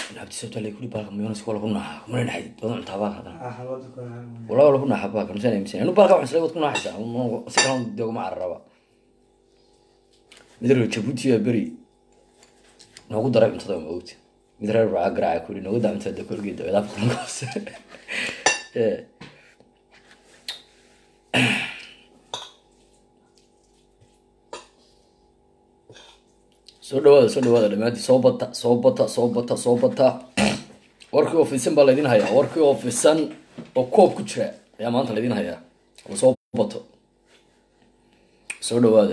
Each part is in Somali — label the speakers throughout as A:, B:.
A: abdi sabta lay kuri baalka mayonnaise wala ku naaxa kumana naxay wada cuntaa baalka haddana
B: Ah, xalwada ku naaxa.
A: wala wala ku naaxa baalka misaan aaminsan anu baalka waxaan isla wad ku naaxaysaa si kalan dee uma cararaba mid reer jabuuti baa beri noogu daray cuntada ma ogti mid reer baa garaaca kuri noogu daa cuntada korgeed dabeedaa kulanka hoose Eh. soo dhawaada soo dhawaada dhammaantii soo bata soo bata soo bata soo bata warkii oo fisan baa laydin hayaa warkii oo fisan oo koob ku jira ayaa maanta laydin hayaa oo soo bato soo dhawaada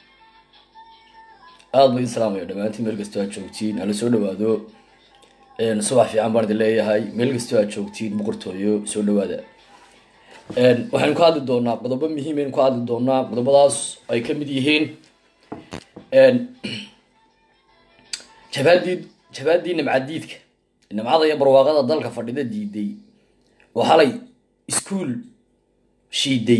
A: aada ba idin salaamaya dhammaantiin meel kastoo aad joogtiin hala soo dhawaado Een, subax fiican baan idin leeyahay meel kastoo aad joogtiin boqortooyo soo dhawaada Een, waxaynu ka hadli doonaa qodobo muhiim aynu ka hadli doonaa qodobadaas ay ka mid yihiin Een, jabaadii jabaadii nimcadiidka nimcada iyo barwaaqada dalka fadhida diiday oo xalay iskuul shiiday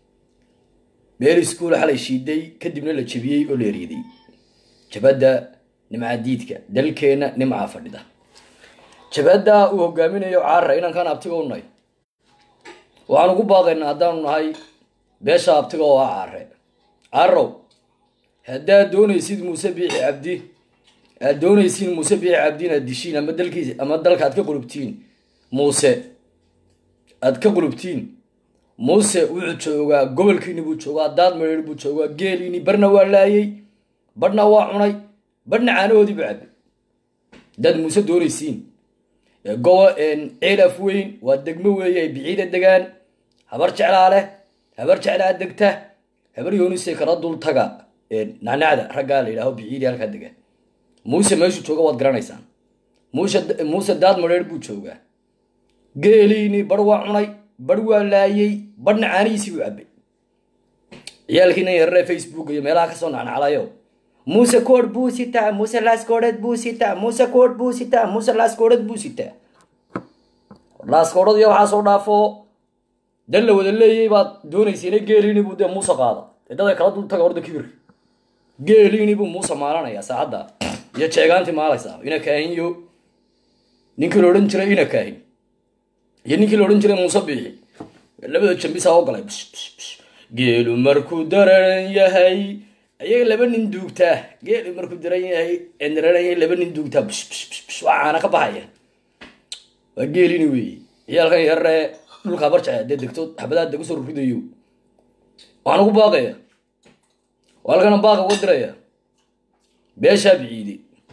A: meel iskuul xalay shiiday kadibna la jebiyey oo la eriiday jabadda nimcadiidka dalkeena nimca fadhida jabadda uu hogaaminayo caara inankaan abtiga u nahay waxaan ugu baaqaynaa haddaanu nahay beesha abtiga oo ah caare caarow haddaad doonaysid muuse biixi cabdi aad doonaysiin muuse biixi cabdi inaad dishiin ama dalkiis ama dalka aad ka qulubtiin muuse aad ka qulubtiin muuse wuxuu joogaa gobolkiini buu joogaa daad mareer buu joogaa geeliini barna waa laayay badhna waa cunay badhna caanahoodii buu cabay haddaad muuse doonaysiin gobo ceelaf weyn waa degmo weeye ay biciida degaan habar jeclaa leh habar jeclaa degta habar yoonisay kala dul taga nacnacda raggaa la yidhaaho biciidi halkaa degaan muuse meeshuu jooga waad garanaysaan muuse muuse daad mareer buu joogaa geeliini bar waa cunay bar waa laayay badhna caanihiisii buu cabay ciyaalkiina yararee facebook iyo meelaha kasoo nacnaclayo muuse koodh buu sitaa muuse laaskoodheed buu sitaa muuse koodh buu sitaa muuse laaskoodheed buu sitaa laaskoodhad iyo waxaa soo dhaafo dan la wada leeyay baad doonaysayna geeliini buu dee muuse qaada dee dad ay kala dul taga horda kibirka geeliini buu muuse maalanaya saacadda iyo jeegaantii maalaysaa ina kaahin iyo ninkii la odhan jiray ina kaahin iyo ninkii la odhan jiray muuse biixi labada jambisaa oo galay bsh bsh bsh geelu markuu daran yahay ayaga laba nin duugtaa geelu markuu daran yahay daranaya laba nin duugtaa bsh bsh bsh bsh waa caana ka baxaya waa geelini weeye ciyaalkan yararee dhulka habarjaca dee degto xabadaha degu soo ruridayo waxaan ugu baaqaya waa halkana baaqa uga diraya beeshaa biciide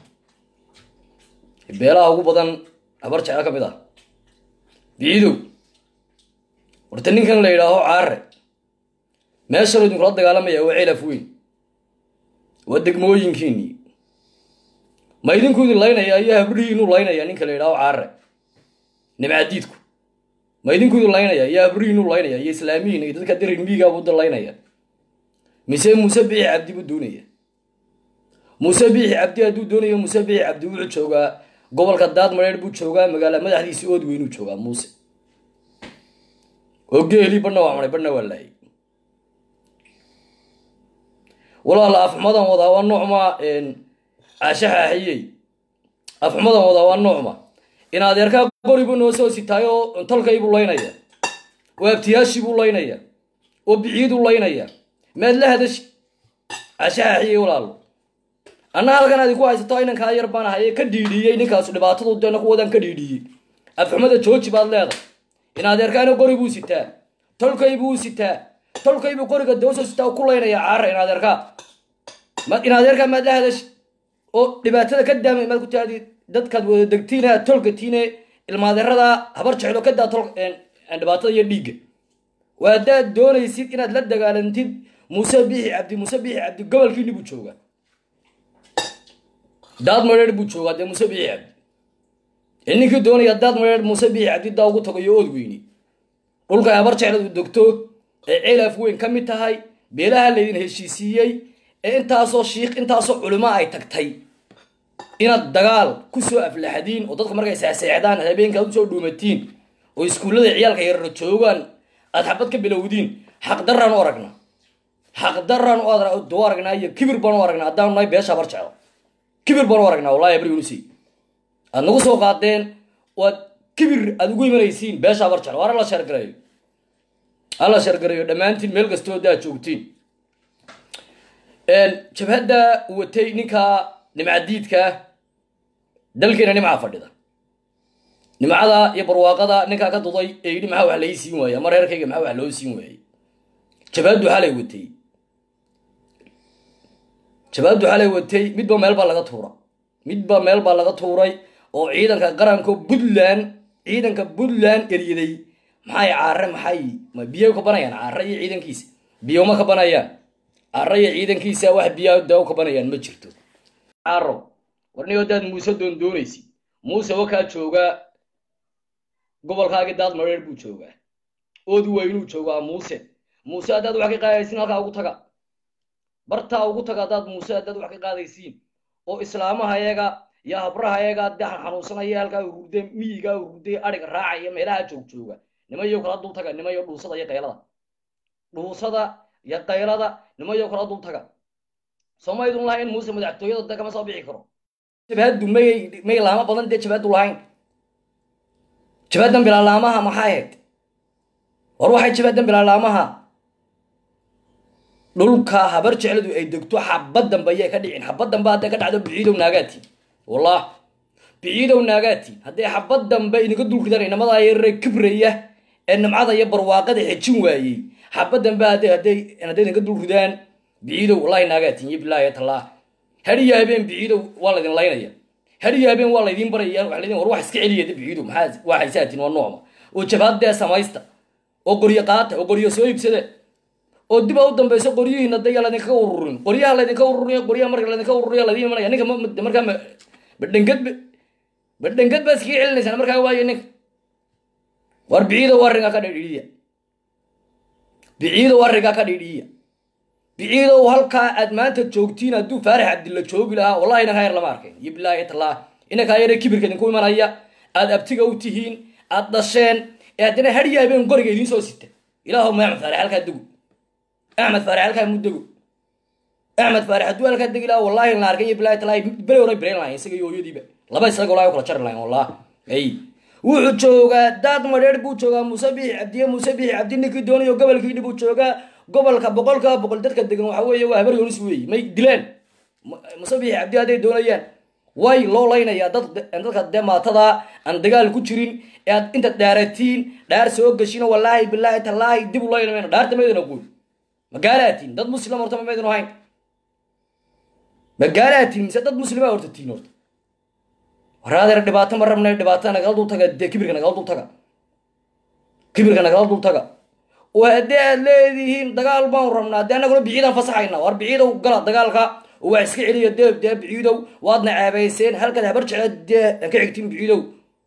A: beelaha ugu badan habar jecla ka mid ah biciidow horta ninkan la yidhaaho caare meeshanoo idinkula dagaalamaya waa ceelaf weyn waa degmooyinkiinii ma idinku idin laynaya iyo habrihiinu laynaya ninka la yidhaaho caare nimcadiidku ma idinku idin laynaya iyo habrihiinu laynaya iyo islaamiyiin iyo dadka dirin miigaabu da laynaya mise muuse biixi cabdi buu doonaya muuse biixi cabdi hadduu doonayo muuse biixi cabdi wuxuu joogaa gobolka daad mareer buu joogaa magaala madaxdiisii ood weynuu joogaa muuse oo geelii badhna waa cunay badhna waa laayay walaala afxumadan wadaa waa noocma caashexaaxiyey afxumadan wadaa waa noocma in adeerkaa qoribu noo soo sitaay oo tolkaybuu laynaya oo abtiyaashiibuu laynaya oo biciiduu laynaya maad la hadashi caashexaaxiyey walaalo anna halkan adi ku haysato inankaa yar baan ahaye ka dhiidhiyey ninkaasu dhibaatadu deena kuwadan ka dhiidhiyey afxumada jooji baad leedahay in adeerkaana qori buu sitaa tolkay buu sitaa tolkaybuu qoriga dawsoo sitaa ku laynaya caara in adeerkaa in adeerkaa maad la hadashi oo dhibaatada ka daamay maad ku taadi dadkaad wada degtiina tolkatiine ilmaadeerada habar jeclo ka daa tol dhibaatada iyo dhiigga waa haddaad doonaysid inaad la dagaalantid muuse biixi cabdi muuse biixi cabdi gobolkiini buu joogaa daad mareer buu joogaa dee muuse biixi cabdi ee ninkii doonaya daad mareer muuse biixi cabdi daa ugu tago iyo ood weyni dhulka habar jecladu degto ee ceelaaf weyn ka mid tahay beelaha laydin heshiisiiyey ee intaasoo shiikh intaasoo culimo ay tagtay inaad dagaal kusoo aflaxdiin oo dadka markay seexseexdaan habeenka aad usoo dhuumatiin oo iskuullada ciyaalka yarara joogaan aad xabad ka bilowdiin xaqdaraan u aragna xaqdaraan u aragnaa iyo kibir baan u aragnaa haddaanu nahay beesha habar jeclo kibir baan u aragnaa wallahi abri unisi aad nagu soo qaadeen oo aad kibir aad ugu imanaysiin beesha habar jeclo waar alla sheergareeyo alla sheergareeyo dhammaantiin meel kastoo daad joogtiin jabhadda watay ninka nimcadiidka dalkeena nimcaa fadhida nimcada iyo barwaaqada ninkaa ka duday ee yidhi maxaa wax lai siin waaya ama reerkayga maxaa wax loo siin waayey jabhaddu xalay watay jabhaddu xalay watay midba meel baa laga tuura midba meel baa laga tuuray oo ciidanka qaranka puntland ciidanka puntland eryaday maxay caare maxay ma biyo ka banayaan caare iyo ciidankiisa biyo ma ka banayaan caare iyo ciidankiisa wax biyaa daawo ka banayaan ma jirto caaro warni hadaad muuse doon doonaysid muuse wakaa joogaa gobolkaagii daad mareer buu joogaa oodi waynuu joogaa muuse muuse haddaad wax ka qaadaysiin halkaa ugu taga bartaa ugu taga haddaad muuse haddaad wax ka qaadaysiin oo islaamaha yaga iyo habraha yaga daxan xanuunsanaya halkaa ururde miyiga ururde adhiga raacaya meelaha joog jooga nimayo kala dul taga nimayo dhuusada iyo qaylada dhuusada iyo qaylada nimayo kala dul taga soomaydun lahayn muuse madaxtooyada da kama soo bixi karo jabhaddu may may laamo badan dee jabhaddu lahayn jabhaddan bilaalaamaha maxaa ahayd war waxay jabhaddan bilaalaamaha dhulka habar jecladu ay degto xabad dambe ayay ka dhicin xabad dambe hadday ka dhacdo biciidow naagaati wallah biciidow naagaati hadday xabad dambe inaga dul ridaan inamadaa yarare kibraya ee nimcada iyo barwaaqada xejin waayey xabad dambe hadday hadday hadday inaga dul ridaan biciidow wallahi naagaatin iyo bilaahi tallah hadiyo habeen biciidow waa laydin laynaya hadiyo habeen waa laydin baraya waa laydin war wax iska celiya biciidow maxaa waa haysaatiin waa noocma oo jabhadee samaysta oo qoryo qaata oo qoryo soo iibsada oo dib a u dambayso qoryihiina daya laydinkaga ururin qoryaha laydinka ururiy qoryaha marka laydinka ururiya laydin imanaya ninka markaa badhangad badhangad baa iskaga celinaysaan markaa waayo ninka war biciidow arringaa ka dhidhiiya biciidow arringaa ka dhidhiiya biciidow halkaa aad maanta joogtiin hadduu faarax cabdilla joogi lahaa wallahi inankaa yar lama arkayn iyo bilaahi tallah inankaa yare kibirka idinku imanaya aad abtiga u tihiin aad dhasheen ee haddana hadhiya habeen qoriga idiin soo sita ilaahu ma axmed faarax halkaa dego axmed faarax halkaa mu dego axmed faarax hadduu halkaa degi lahaa wallahi la arkay iyo bilaahi tallah beri hore berayn lahayn isaga iyo hooyadiiba laba isaga wallahi kala jari lahayn wallah ay wuxuu joogaa daad madheer buu joogaa muuse biixi cabdiye muuse biixi cabdi ninkii doonayo gobolkiidhi buu joogaa gobolka boqolka boqol dadka degan waxa weeye waa habar yonis weeye may dilaan muuse biixi cabdi hadday doonayaan way loo laynayaa dad dadka dee maatada aan dagaal ku jirin ee aad inta dhaaratiin dhaar soo gashino wallaahi bilaahi tallaahi dib u layna mayno dhaarta maydana guul magaalaatiin dad muslim horta ma maydanu hayn magaalaatiin mise dad muslima horta tiin horta waraadeer dhibaato ma rabna dhibaato nagala dul taga dee kibirka nagala dul taga kibirka nagala dul taga oo haddii aad leedihiin dagaal baanu rabnaa dee annaguna biciidaan fasaxayna war biciidow gala dagaalka oo waa iska celiya dee dee biciidow waadna ceebayseen halkaad habar jecla dee aan ka xigtiin biciidow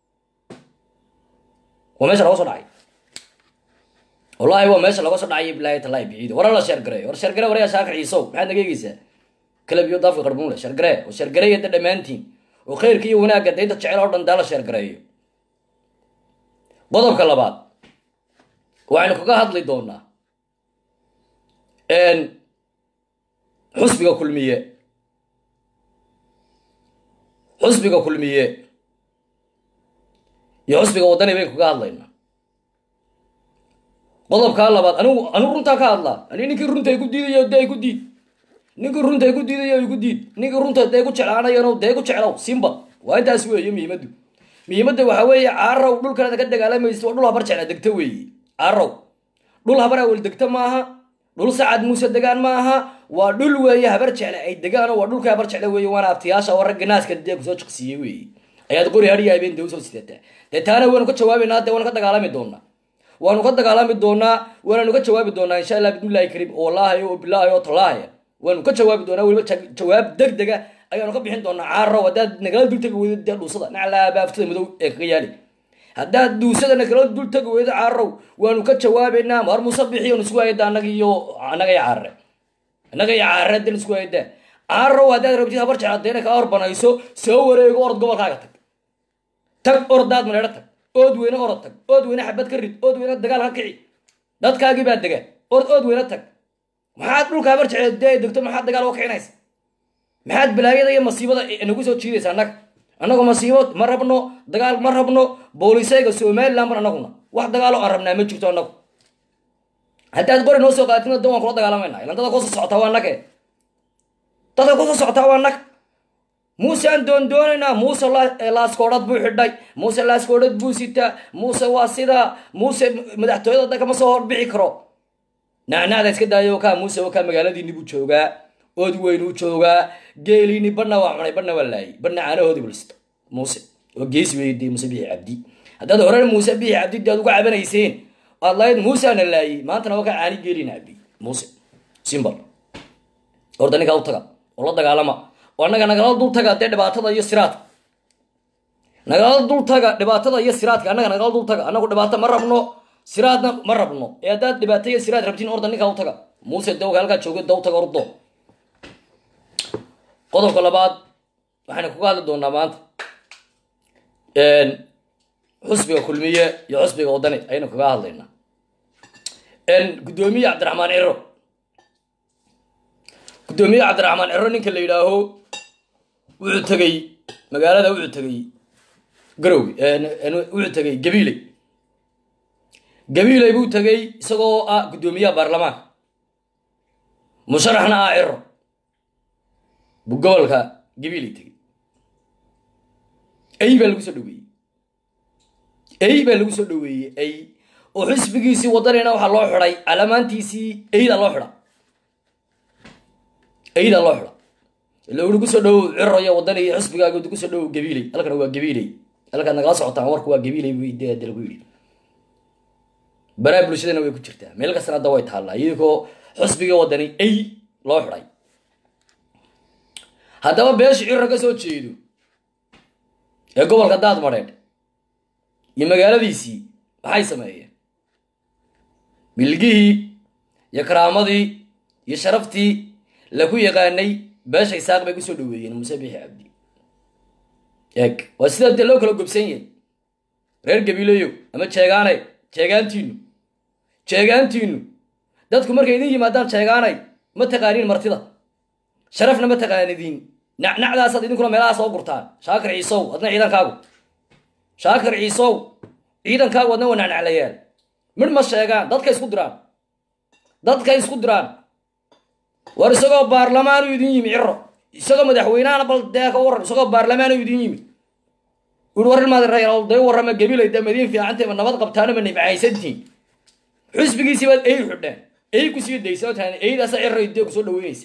A: waa meesha laga soo dhacay wallahi waa meesha laga soo dhacay bilaahi tallahi biciido war alla sheergare war sheergare waryaa shaakir ciisow maxaad naga eegeysaa kalab iyo daafka qarbuun leh sheergare oo sheergareeya da dhammaantiin oo khayrka iyo wanaagga daynta jecel oo dhan daa la sheergareeyo qodobka labaad waxaynu kaga hadli doonaa xusbiga kulmiye xusbiga kulmiye iyo xusbiga waddani baynu kaga hadlaynaa qodobkaa labaad anigu anigu runtaa ka hadlaa ani ninkii runta igu diidayo dee igu diid ninkii runta igu diidayo igu diid ninkii runta dee ku jeclaanayano dee ku jeclow simba waa intaas weeye muhiimaddu muhiimadda waxaa weeye caaraw dhulkanaad ka dagaalamaysa waa dhul habar jecla degto weeye caaraw dhul habar awel degto maaha dhul sacad muuse degaan maaha waa dhul weeye habar jecle ay degaan waa dhulka habar jecle weeye waana abtiyaasha oo ragga naaska dee kusoo jiqsiiyey weeye ayaad qori hadhiya habeen dee usoo sidataa dee taana waanu ka jawaabaynaa dee waanu ka dagaalami doonaa waanu ka dagaalami doonaa waananu ka jawaabi doonaa insha allah bismillahi kariim oo wallaahi oo bilaahi oo tallaahi waanu ka jawaabi doonaa weliba jawaab deg dega ayaanu ka bixin doonaa caaro haddaad nagala dul tegi weydo dee dhuusada naclaa baaftada madow ee kaga yaali haddaad duusada nagala dul tegi weydo caarow waanu ka jawaabaynaa mar muuse bixiyo nisku hayda annaga iyo annaga iyo caare annaga iyo caare hadda nisku hayda caarow haddaad rabtid habar jecladeena kaa horbanayso soo wareego orod gobolkaaga tag tag ordaad maneedho tag ood weyne orod tag ood weyne xabad ka rid ood weyne dagaal ka kici dadkaagii baa dega ord ood weyne tag maxaad dhulka habar jecla dee degto maxaad dagaal uga kicinaysa maxaad balaayada iyo masiibada nagu soo jiidaysa annaga annagu masiibo ma rabno dagaal ma rabno boolisayga somaliland ban annaguna wax dagaalo aan rabnaa ma jirto annagu haddaad qori noo soo qaatidna dan waan kula dagaalamayna ilan dada kusoo socotaa waa nage dadka kusoo socotaa waa nag muuse aan doondoonaynaa muuse laaskoodhad buu xidhay muuse laaskoodhad buu sitaa muuse waa sidaa muuse madaxtooyada da kama soo horbixi karo nacnacda iska daayo kaa muuse kaa magaaladiini buu joogaa ood weynuu joogaa geeliini badhna waa cunay badhna waa laayay badhna caanahoodii bulista muuse oo geesi weydee muuse bixi cabdi haddaad horan muuse bixi cabdi de aad uga cabanayseen aad lahayd muuseana laayay maantana waa kaa caani geeliina cabdi muuse simbal horta ninkaa u taga oo la dagaalama oo annaga nagala dul taga dee dhibaatada iyo siraadka nagala dul taga dhibaatada iyo siraadka annaga nagala dul taga annagu dhibaato ma rabno siraadna ma rabno ee haddaad dhibaato iyo siraad rabtiin orda ninkaa u taga muuse dawga halkaa jooga daw taga ordo qodobka labaad waxaynu kuga hadli doonaa maanta xusbiga kulmiye iyo xusbiga wadani ayaynu kaga hadlaynaa guddoomiye cabdiraxmaan ciro guddoomiye cabdiraxmaan ciro ninka la yidhaaho wuxuu tegey magaalada wuxuu tegey garowe wuxuu tegey gabiiley gabiiley buu tegey isagoo ah guddoomiyaha baarlamaanka musharaxna ah ciro buu gobolka gabiiley tegey ay baa lagu soo dhaweeyey ay baa lagu soo dhaweeyey ay oo xisbigiisii wadanina waxaa loo xidhay calamaantiisii ayda loo xidha ayda loo xidha ila uri kusoo dhawow ciro iyo wadani iyo xisbigaaga kusoo dhawow gabiiley halkana waa gabiiley halkaad nagala socotaan warku waa gabiiley bu de lagu yidhi baraa bulshadana way ku jirtaa meel kastana hadda way taallaa iyadoo xisbiga wadani ay loo xidhay haddaba beesha ciro ka soo jeedo ee gobolka daad madheedh iyo magaaladiisii maxay sameeyeen bilgihii iyo karaamadii iyo sharaftii laku yaqaanay beesha isaaq bay kusoo dhaweeyeen muuse bixi cabdi eeg waa sidaa dee loo kala gobsan yahay reer gabiileyo ama jeegaanay jeegaantiinu jeegaantiinu dadku markay idin yimaadaan jeegaanay ma taqaaniin martida sharafna ma taqaanidiin nacnacdaasaad idinkuna meelaha soo gurtaan shaakir ciisow adna ciidankaagu shaakir ciisow ciidankaagu adna waa nacnaclayaal midh ma sheegaan dadkay isku diraan dadkay isku diraan war isagoo baarlamaanu idin yimi ciro isagoo madaxweynehana bal dee ka waran isagoo baarlamaanu idin yimi ui war ilmaad day warrama gabilay da madiin fiicantay ma nabad qabtaana ma nibcaysantiin xusbigiisii baad ey xidheen ey kusii daysa taan eydaasa ciro dee kusoo dhaweynaysa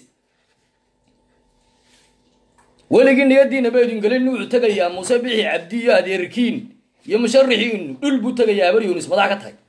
A: weligii niyadiina ba idin gelin wuxuu tegayaa muuse bixi cabdi iyo adeerkiin iyo musharixiinu dhul buu tegayaa habar yunis madax ka tahay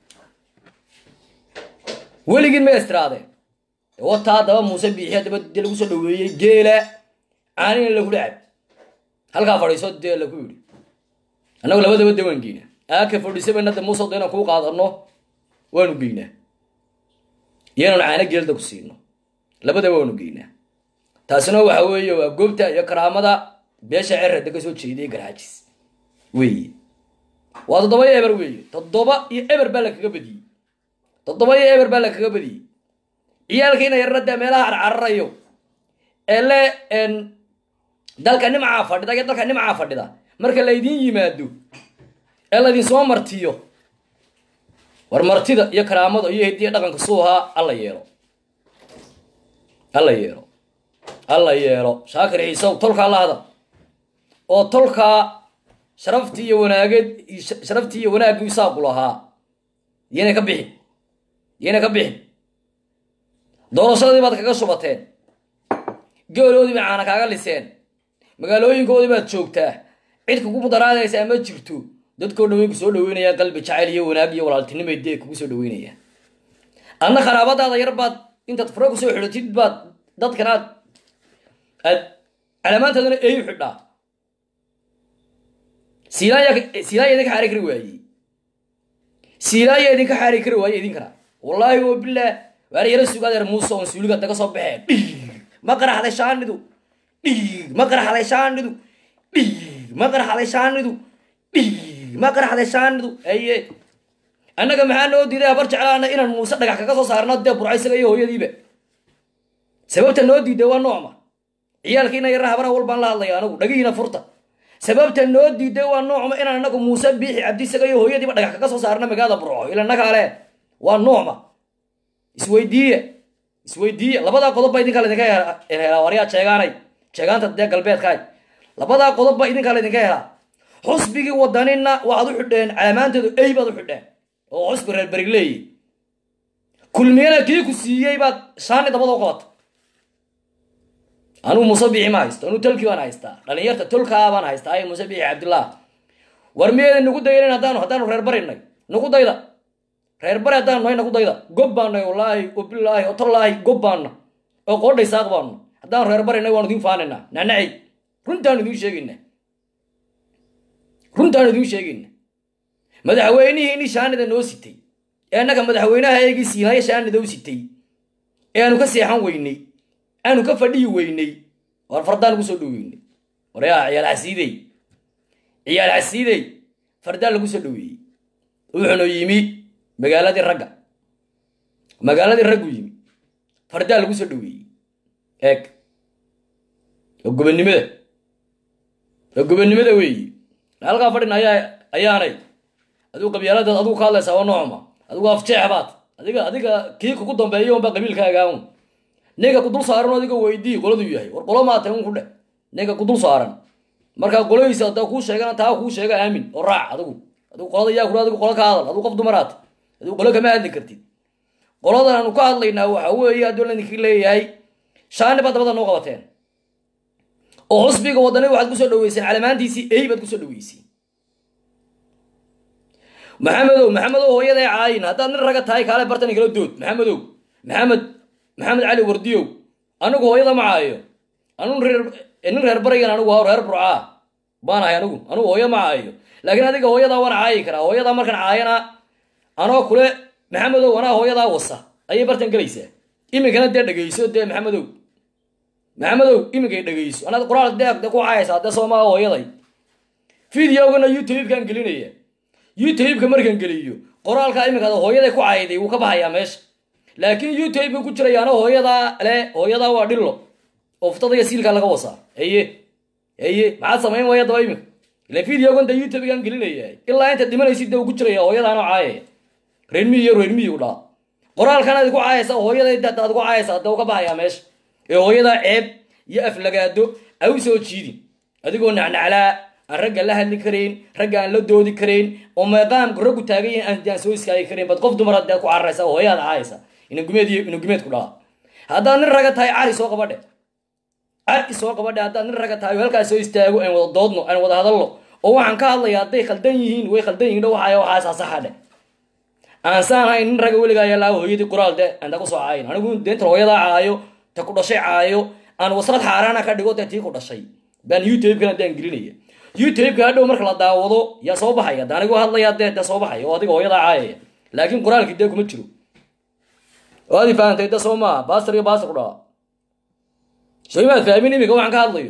A: weligiin may istiraadeen wataa daba muuse biixi daba dee lagu soo dhaweeyey geela caanina lagula cab halkaa fadhiiso dee lagu yidhi annagu labadaba de waan geynaa aaka fadhiisabayna de muuse da inaan kuu qaadano waanu geynaa iyo inaan caano geelda ku siino labadaba waanu geynaa taasina waxa weeye waa goobta iyo karaamada beesha cerada ka soo jeeday garxaajis weeye waa toddoba iyo eber weeye toddoba iyo eber baa lakaga badiyey toddoba iyo eber baa lakaga badiyey ciyaalkiina yarada meelaha carcararayo ee le dalka nimcaa fadhida iyo dalka nimcaa fadhida marka laydin yimaado ee laydin soo martiyo war martida iyo karaamada iyo hidiya dhaqanka suuhaa alla yeelo alla yeelo alla yeelo shaakir ciisow tolkaa la hadal oo tolkaa sharaftii iyo wanaageed sharaftii iyo wanaaggii isaaqu lahaa yayna ka bixin yayna ka bixin doorashadii baad kaga shubateen geoloodii bay caana kaaga liseen magaalooyinkoodii baad joogtaa cid kugu mudaraadaysaa ma jirto dadkoo dhan way ku soo dhaweynayaan qalbi jacayl iyo wanaag iyo walaaltinimay dee kugu soo dhaweynayaan adna kharaabadaada yar baad intaad fure kusoo xidhatid baad dadkan aad aad calamaantaadana eeyu xidhaa siilaaya siilaaya idinka xaari kari waayey siilaaya idinka xaari kari waaye idinkana wallaahi wa bilah waana yara sugadeer muuse oon suuliga daga soo baxeen dhiig ma qaraxday shaanidu dhiig ma qaraxday shaanidu dhiig ma qaraxday shaanidu dhiig ma qaraxday shaanidu aye annaga maxaa noo diiday habar jeclaana inaan muuse dhagax kaga soo saarno dee burcaysaga iyo hooyadiiba sababta noo diiday waa noocma ciyaalkiina yarna habana walbaan la hadlaya anagu dhagihiina furta sababta noo diiday waa noocma inaan anagu muuse biixi cabdisaga iyo hooyadiiba dhagax kaga soo saarna magaalada burco ila naga ale waa noocma isweydiiye isweydiiye labadaa qodob ba idinkaa laydinka helaa waryaa jeegaanay jeegaanta dee galbeedkaay labadaa qodob ba idinkaa laydinka helaa xusbigii wadanina waxaad u xidheen calaamaanteedu ey baad u xidheen oo xusbi reer berig leeyihi kulmiyana kii ku siiyey baad shaani dabada u qabata anuu muuse biixi ma haysto anuu tolkii baan haystaa dhalinyarta tolkaa baan haystaa ay muuse biixi cabdillah war miyeeda nagu daynin haddaanu haddaanu reer barinay nagu dayda reer bari haddaanu nahay nagu dayda gob baanay wallaahi wabilaahi otolaahi gob baanna oo qoodhay saaq baanu haddaanu reer barinay waanu idin faanaynaa naanacay runtaanu idin sheegaynaa runtaanu idin sheegayna madaxweynihii shaanida noo sitay ee annaga madaxweynaha eegii siinaya shaanida u sitay ee aanu ka seexan weynay aanu ka fadhiyi weynay war fardaan lagu soo dhoweynay waryaa ciyaal xasiidey ciyaal xasiidey fardaan lagu soo dhoweeyey wuxuuna yimi magaaladii ragga magaaladii raggu yimi fardaan lagu soo dhoweeyey eeg oo gobonnimada oo gobonnimada weeyi halkaa fadhin ayaa ayaanay adigu qabyaaladaad adigu ka hadlaysaa waa noocma adigu afjeex baad adiga adiga kii kugu dambeeya unbaa qabiilkaagaa un ninka ku dul saaran oo adiga weydii qoladuu yahay war qolo maatay un ku dheh ninka ku dul saaran markaa qoladiisa hadaa kuu sheegana taa kuu sheega aamin oo raac adigu adigu qolada yaa kula adigu qolo ka hadal adigu qof dumaraad adigu qolo kama hadli kartid qoladan aanu ka hadlaynaa waxa weeye hadduu laydinka leeyahay shaani baad dabada noo qabateen oo xusbiga wadani waxaad kusoo dhaweyseen calamaantiisii ey baad kusoo dhaweyseen maxamedow maxamedow hooyaday caayin haddaad nin raga tahay kaale bartan kala dood maxamedow maxamed maxamed cali wardiyow anigu hooyada ma caayo anu reer nin reer barigan anigu waa reer burcaa baan ahay anigu anigu hooyo ma caayo laakiin adiga hooyadaa waan caayi karaa hooyadaa markaan caayana anoo kule maxamedow anaa hooyadaa wasa ayay bartan gelaysaa iminkana dee dhegeyso dee maxamedow maxamedow iminkay dhegeyso anaad qoraal dee de ku caayaysaa dee soomaa hooyaday videogana youtube-kan gelinaya youtube-ka markaan geliyo qoraalka iminkaad hooyaday ku caayday wuu ka baxayaa meesha laakiin youtube-ka ku jirayaana hooyadaa le hooyadaa waa dhillo oo ftada iyo siilkaa laga wasaa eye eye maxaad samayn waya daba iminka ila videogan da youtube-kan gelinaya ilaa inta dhimanaysid de uu ku jiraya hooyadaana caayaya reermiyi iyo reermiyi u dhaa qoraalkan aad ku caayaysaa hooyaday daad ku caayaysaa de uu ka baxayaa meesha ee hooyadaa ceeb iyo aflagaado a u soo jiidin adigoo nacnaclaa aan ragga la hadli karayn ragga aan la doodi karayn oo meeqaamku raggu taagan yahin aan soo iskaagi karayn bad qof dumar dee ku cararaysa hooyaada caayaysa inagumeed iyo inagumeed ku dhaa haddaad nin raga tahay cari soo qabadhe cari soo qabadhe haddaad nin raga tahay halkaas soo istaago aan wada doodno aan wada hadalno oo waxaan ka hadlaya hadday khaldan yihiin way khaldan yihin waxaay waxaas saxa dhe aan saan hayn nin raga weligaa yalaa hooyadii qoraal de anta kusoo caayin anigu deentan hooyadaa caayo ta ku dhashay caayo aan waslad xaaraana ka dhigo dee tii ku dhashay baan youtube-kan haddaan gelinaya youtube-ka hadhow marka la daawado yaa soo baxaya de anigoo hadlayaa dee dee soo baxaya oo adiga hooyadaa caayaya laakiin qoraalkii dee kuma jiro oo adi fahamtay de soo maa baastar iyo baastar ku dhaha soo imaad fahmin iminka waxaan ka hadlayo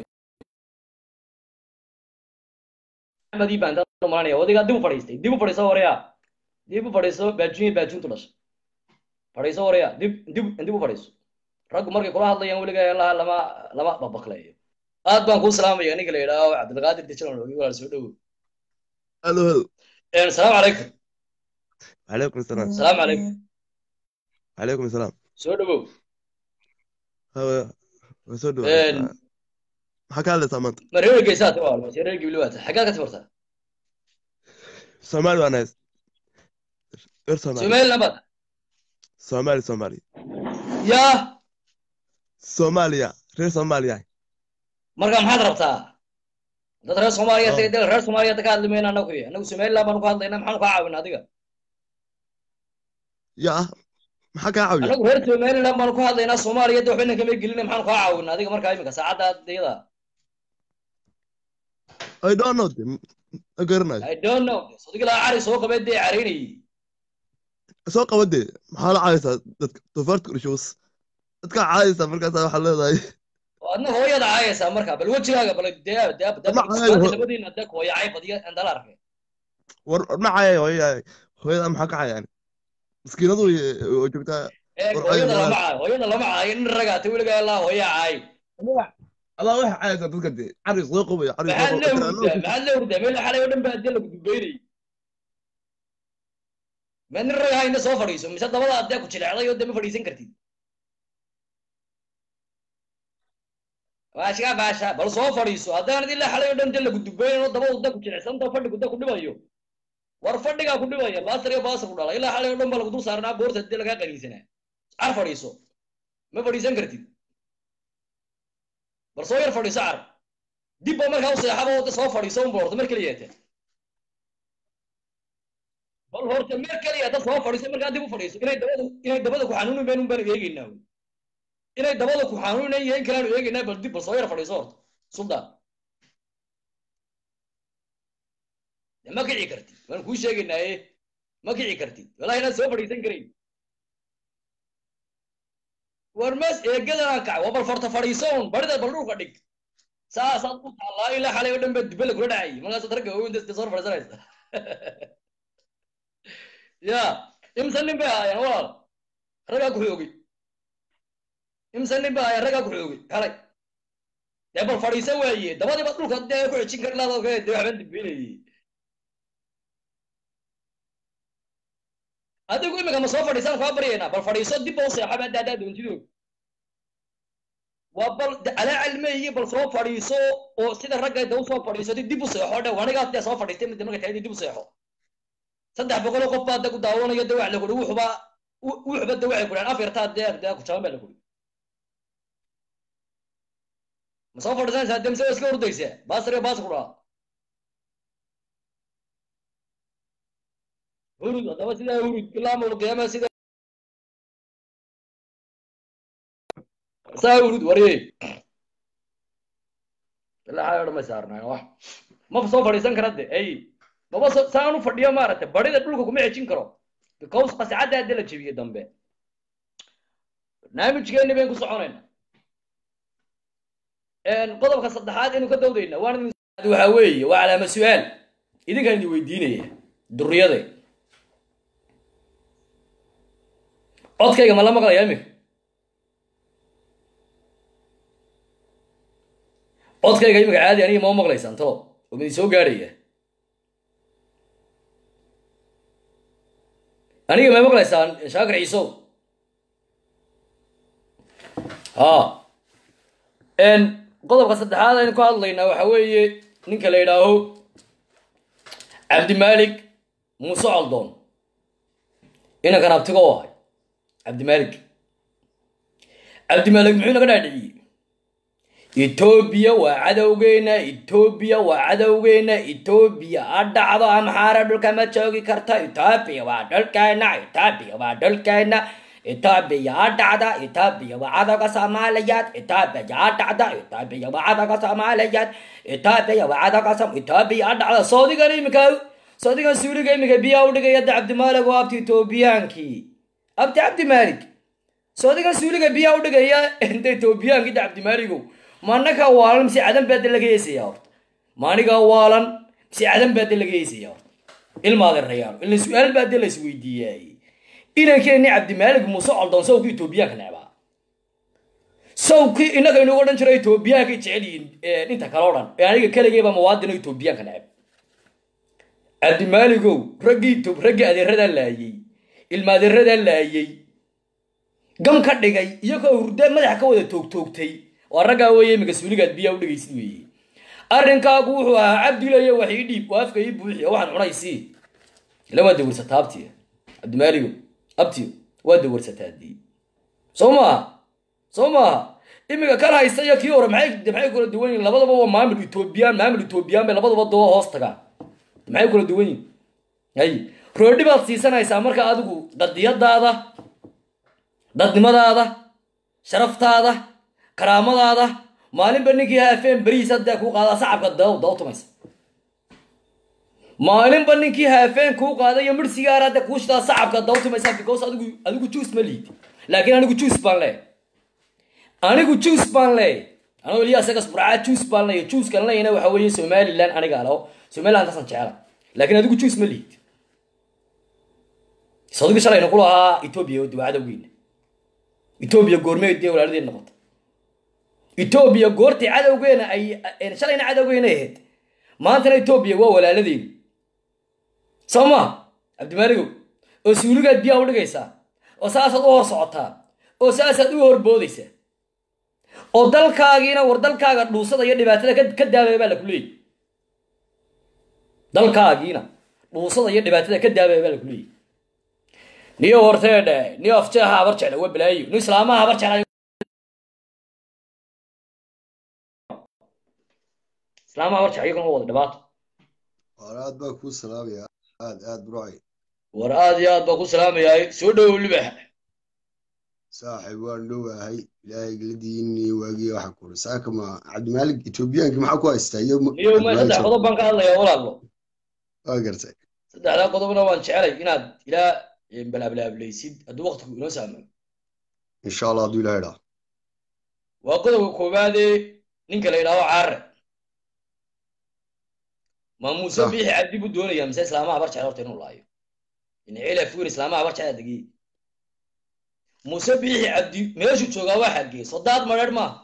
A: maxamedii baan taa malanaya odigaa dib u fadhiistay dib u fadhiiso horeya dib u fadhiiso baajuun iyo baajuuntu dhashay fadhiiso horeya dib dib dib u fadhiiso raggu markay kula hadlayaan weligaa laha lama lama babakleeyo aad baan kuu salaamaya ninka la yidhaaho cabdilqaadir dijiran ogi walaal soo dhowo
B: halo halo
A: asalaamu calaykum
B: calaykum asalaam
A: asalaamu calaykum
B: calaykum asalaam
A: soo dhowow
B: hawa waa soo dhawa maxaa ka hadlaysaa maanta
A: ma reer geysaa ti waa mase reer gibli waata xaggaad ka tifartaa
B: soomaali waan hays reer soomaali
A: somaliland baad
B: soomaali soomaali
A: yaa
B: soomaaliya reer soomaaliya
A: marka maxaad rabtaa dad reer soomaaliya
B: Oh.
A: de reer soomaaliya ka hadli mayna anagu anagu somaliland baanu ka hadlayna maxaanu kaa caawina adiga
B: ya maxaa kaa caawiya
A: anagu reer somaliland baanu ka hadlaynaa soomaaliya de waxba kama gelina maxaanu kaa caawina adiga markaa imika saacadda iyada
B: i don't know de ma garanayo
A: i don't know sodigi laa cari soo qabee dee caraynayay
B: soo qaba dee maxaa la caayaysaa dadka doofaarta kurshows dadka caayaysaa markaasaa waxaa leedahay
A: oo adna hooyada caayaysaa markaa bal wejigaaga bal dee dee dee
B: Ma caayo, ho-
A: labadiina dee hooyacay badiya andala arkay
B: war war ma caayay hooyada hooyada maxaa ka caayaan maskiinadu way- oo joogtaa
A: ee
B: War
A: hooyada
B: caayo,
A: lama caayo hooyada lama caayo nin ragaata weligaa laa hooya caay
B: adaa waxay caayaysaa dadka dee cari soo qubaya cari soo
A: maxaad la
B: qubaya
A: hurdaa maxaad la hurdaa meel xalay oo dhan baa dee lagu dubeynayay ma nin rag hayna soo fadhiiso mise dabada adee ku jilecday oo dee ma fadhiisan kartid baashka baasha bal soo fadhiiso haddaanad ilaa xalay oo dhan dee lagu dubeynan oo dabadu dee ku jilicsanta fadhigu dee ku dhibayo war fadhigaa ku dhibaya baasar iyo baasar ku dhala ilaa xalay oo dhan baa lagu dul saarnaa boorta dee lagaa qaniinsanaa car fadhiiso ma fadhiisan kartid bal soo yar fadhiiso car dib ba markaa u seexaba oo dee soo fadhiiso un boorto mar keliyaate bal horta mer keliya dad soo fadhiiso markaa dib u fadhiiso inay dabada inay dabada ku xanuuni meen un baanu eegaynaa wey. inay dabada ku xanuunan yihiin kalaanu eegaynaa bal dib bal soo yar fadhiiso horta suldaan de ma kici kartid waan kuu sheegaynaaye ma kici kartid walahi inaad soo fadhiisan karayn war mas eegadan aan kacay waa bal farta fadhiiso un barida bal dhulka dhig saasaad u taallaa ilaa xalay oo dhan baa dubbe lagula dhacayay markaasaad ragga waaweyn dee soo fadhiisanaysa ya imse nin bay ahaayeen walaal raggaa ku xoogay imse nin bay ahaayeen raggaa ku xoogay xalay dee bal fadhiisa waaye dabadiiba dhulka dee ku xejin kari lahaad oo kale dee waxbaan dibinayay adigu imika ma soo fadhiisaan kaa baryaynaa bal fadhiiso dib ba u seexaba hadda haddaa doontidoo waa bal de alaa cilmeeye bal soo fadhiiso oo sida ragga da usoo fadhiisatay dib u seexo dhe anigaas dee soo fadhiistay mid marka tahay dib u seexo saddex boqol oo qof baa de ku daawanayo de wax la kuri wuxuba wuxuba de waxay kuraan afyartaa dee dee ku jaban baa la kuri ma soo fadhiisanaysaa de mise waa iska ordaysaa baasar iyo baasar ku dhaha hurud haddaba sidaa hurud ilaa mawlqiyaama sida saa hurud warye ilaa xayo dhan may saarnaayo wax ma soo fadhiisan kara de ay maba so saan u fadhiyo maaragtay barida dhulka kuma xejin karo because qascadda hadda la jebiye dambe barnaamijkeeni bayn ku soconayna qodobka saddexaad aynu ka dawdayna waan waxa weeye waa calaama su-aal idinkaan idin weydiinaya duriyade codkayga ma la maqlaya imika codkayga imika caadi aniga ma maqlaysaan to oo midin soo gaadhaya aniga ma maqlaysaan shaakir ciisow ha qodobka saddexaad aynu ka hadlaynaa waxa weeye ninka la yidhaaho cabdimalik muuse coldoon inankan abtigo u ahay cabdimalik cabdimalik muxuu naga dhaadhiciyey etoobiya waa cadowgeena etoobiya waa cadowgeena etoobiya ha dhacdo amxaara dhulka ma joogi karta etoobiya waa dhulkeena etoobiya waa dhulkeena etoobiya ha dhacda etoobiya waa cadowga soomaaliyeed etoobiya ha dhacda etoobiya waa cadowga soomaaliyeed etoobiya waa cadowga som etoobiya ha dhacda soodigan imika soodigan suuliga imika biyaa udhigaya da cabdimalik oo abti etoobiyaankii abti cabdimalik soodigan suuliga biyaa udhigaya inta etoobiyaankii da cabdimaligow manaka waalan mise cadan baada laga heesaya horta maaniga waalan mise cadan baada laga heesaya horta ilmaade rayaalo ila su-aal baade la isweydiiyay inankeeni cabdimalik muuse coldoon sawkii etoobiyaanka necbaa sawkii inaga inugu odhan jiro etoobiyaanka jecel yihiin inta kale o dhan ee aniga keligeyba muwaadino etoobiyaanka necb cabdimaligow raggii raggii adeeradaa laayey ilma adeeradaa laayey gam ka dhigay iyagoo hurde madaxa ka wada toogtoogtay waa raggaa weeye imika suuligaad biyaa udhegaysid weeye arrinkaagu wuxuu ahaa cabdilayo wax ii dhiib oo afka ii buuxi oo waxaan cunaysii ila waa dawirsataa abtiya cabdimaaligo abtiyo waa dawirsataa dii soo maaha soo maaha imika kan haysta iyo kii hore maxay maxay kula duwan yihin labadaba waa maamul etoobiyaan maamul etoobiyaan bay labadaba doo hoos tagaan maxay kula duwan yihin hay roodhi baad siisanaysaa marka adigu dadiyadaada dadnimadaada sharaftaada karaamadaada maalinba ninkii haafeen berihiis haddaa kuu qaadaa sacabka daw dawtumaysa maalinba ninkii haafeen kuu qaada iyo mir sigaar hadda kuu shidaa sacabka dawtumaysa because adigu adigu juice ma liid laakiin anigu juice baan leeyahay anigu juice baan leeyahay anigu eliya isagas burcaa juice baan leeyahay juice kan leeyana waxa weeye somaliland aniga alo somaliland tasan jecela laakiin adigu juice ma liid sadigu shalayna ku lahaa etoobiya oo dawacada weyna etoobiya goormeed dee walaaladeen noqota etoobiya goortii cadowgeena ay shalayna cadowgeena ahayd maantana etoobiya waa walaaladeenu soo ma cabdimaaligow oo suuligaad biyaa u dhigaysaa oo saasaad u hor socotaa oo saasaad u horboodaysaa oo dalkaagiina war dalkaaga dhuusada iyo dhibaatada ka daabaya baa laku leeyay dalkaagiina dhuusada iyo dhibaatada ka daabaya baa laku leeyay niyo horteedhe niyo afjeeha habar jecla waa balaayo ni islaamaha habar jecla islaamaha habar jecla iyaguna waa wada dhibaato
C: war aad baa kuu salaamaya aad aad burcay
A: war aad iyo aad baa ku salaamayaay soo dhowow libax
C: saaxiib waan dhowahay ilaahay geladiini waagii waxa kuri saaka ma cabdimaalig etoobiyaanki maxaa ku haystaa iyo
A: niyo ma saddex qodob baan ka hadlayaa walaalo
C: waa gartay
A: saddexdaa qodobna waan jecelay inaad ilaa balaablaableysid hadduu waqtigu inoo saamayo
C: insha allah hadduu ilahay dhaa
A: waa qodobka koowaadee ninka la yidhaaho caare ma muuse
C: Sax.
A: biixi cabdi buu doonayaa mise islaamaha habar jecel horta inuu laayo incila fuin islaamaha habar jecel degiye muuse biixi cabdi meeshuu joogaa waa xaggee soo daad madheer maaha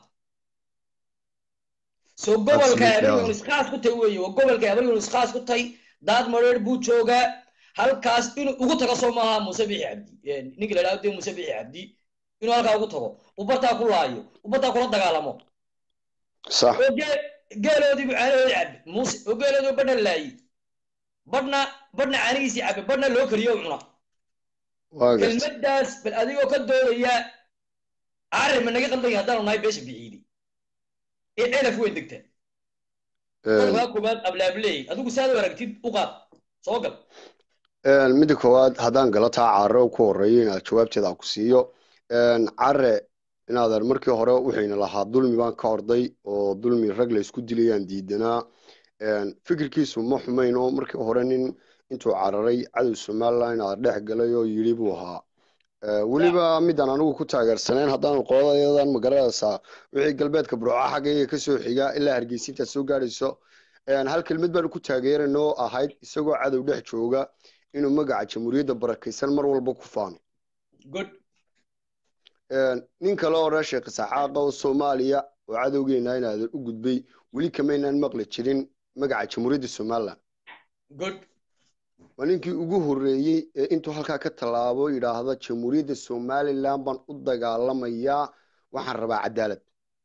A: soo gobolka
C: Absolutely,
A: habar
C: yeah.
A: yunis khaas ku tay weeye waa gobolka habar yunis khaas ku tay daad madheer buu joogaa halkaas inuu ugu tago soo maaha muuse biixi cabdi Eh, ninka la yidhahdo dee muuse biixi cabdi inuu halkaa ugu tago uu bartaa ku laayo uu bartaa kula dagaalamo
C: sax
A: oo gee- geeloodii buu caanahoodii cabbe muuse oo geeloodii badhna laayey badhna badhna caanihiisii cabbe badhna loo kariyo u cuna
C: waa gartay
A: kelmaddaas bal adigoo ka doodaya carri ma naga qaldan yahay haddaanu nahay beesha biciidi ee celaf weyn degta qodobkaa koowaad ablaableey adigu saad u aragtid u qaad soo gal
C: Een, midda koowaad haddaan gala taa care ku horeeyo inaad jawaabteeda aan ku siiyo Een, care inaadan markii hore wuxuyna lahaa dulmi baan ka orday oo dulmi rag la isku dilayaan diidanaa Een, fikirkiisu ma xumayn oo markii hore nin intuu cararay cadow somaliland inaad dhex galay oo yidhi buu ahaa Ee, weliba midaan anigu ku taageersanayn haddaanu qoladayadan magaranaysaa wixii galbeedka burco xaggayga kasoo xiga ilaa hargeysa intaad soo gaadhayso Een, hal kelmad baanu ku taageerayna oo ahayd isagoo cadow dhex jooga inuu magaca jamhuuriyadda barakaysan mar walba ku faano
A: good
C: Een, nin kale oo reer sheekh saxaaqa oo soomaaliya oo cadowgeena inaadan u gudbay weli kamaynaan maqli jirin magaca jamhuuriyadda somaliland
A: good
C: waa ninkii ugu horreeyey ee intuu halkaa ka tallaabo yidhaahda jamhuuriyadda somaliland baan u dagaalamayaa waxaan rabaa cadaalad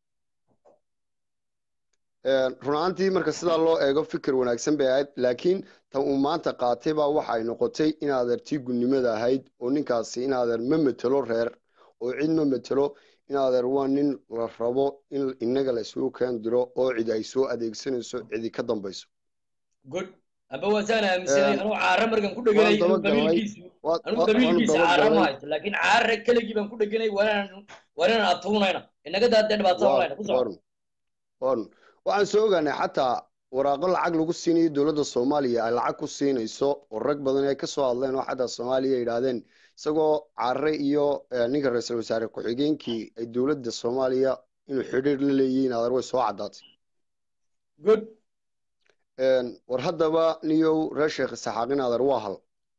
C: Een, run ahaantii marka sidaa loo eego fikir wanaagsan bay ahayd laakiin tan uu maanta qaatay baa waxa ay noqotay inaadeer tii gudnimada ahayd oo ninkaasi inaadeer ma metelo reer oo cid ma metelo inaadeer waa nin la rabo in innaga la isugu keen diro oo cid ay soo adeegsanayso cidi ka dambayso
A: good aba waasaan aaminsanay
C: Een,
A: anuu caare markan ku dheganay
C: waan daba
A: inuu
C: galnay
A: qabiilkiisu
C: waa-
A: anuu
C: waa- waanu
A: qabiilkiisa
C: daba
A: caare ma
C: galnay
A: haysto laakiin caare keligii baan ku dheganay waanaan waanaan atuunayna inaga daadee dhibaatada
C: waa
A: malayna ku soco
C: warun warun waxaan soo ogaanay xataa waraaqo lacag lagu siinayo dowladda soomaaliya ay lacag ku siinayso oo rag badan ay ka soo hadleen oo xataa soomaaliya yidhaahdeen isagoo care iyo eh, ninka ra-iisul wasaare ku-xigeenkii ay dowladda soomaaliya inuu xidhiir la leeyihiin adeer way soo caddaatay
A: good
C: Een, war haddaba niyow reer sheekh saxaaqin adeer waa hal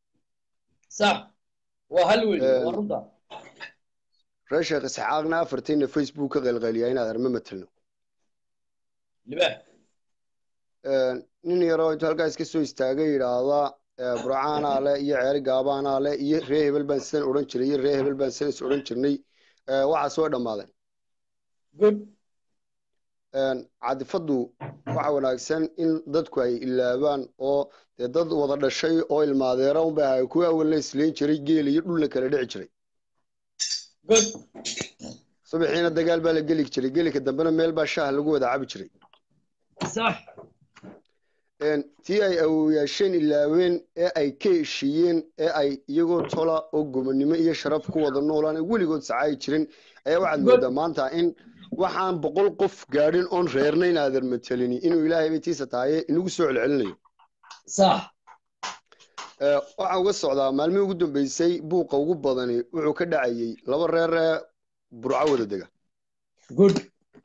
A: sax waa hal weyn waa
C: Een,
A: runta
C: reer sheekh saxaaqna afartiina facebook ka qaylqayliyaa in adeer ma matelno
A: libaax
C: Een, nin yaroo intuu halkaa iska soo istaagay yidhaahda eh, burcaanaa le iyo ceeri gaabaanaa le iyo ree hebel baan sidan odhan jiray iyo ree hebel baan sidan is odhan jirnay Eh, waxaas way dhammaadeen
A: good
C: Een, cadifaddu waxa wanaagsan in dadku ay ilaabaan oo dee dad wada dhashay oo ilmaadeera unbay ahay kuwa awalna isleyn jiray geel iyo dhulna kala dhici jiray
A: good
C: subaxiina dagaal baa la geli jiray gelika dambena meel baa shaah lagu wada cabi jiray
A: sax
C: Een, tii ay awooyaasheen ilaaween ee ay ka heshiiyeen ee ay iyagoo tola oo gobonnimo iyo sharaf ku wada noolaan ee weligood sacaayi jirin ayaa waxaad
A: good
C: moodaa maanta in waxaan boqol qof gaadhin oon reerna inaadan matelini inuu ilaahay bay tiisa tahaye inagu soo celcelinayo
A: sax
C: Ee, waxaan uga socdaa maalmihii ugu dambeysay buuqa ugu badani wuxuu ka dhacayey laba reer ee burco wada dega
A: good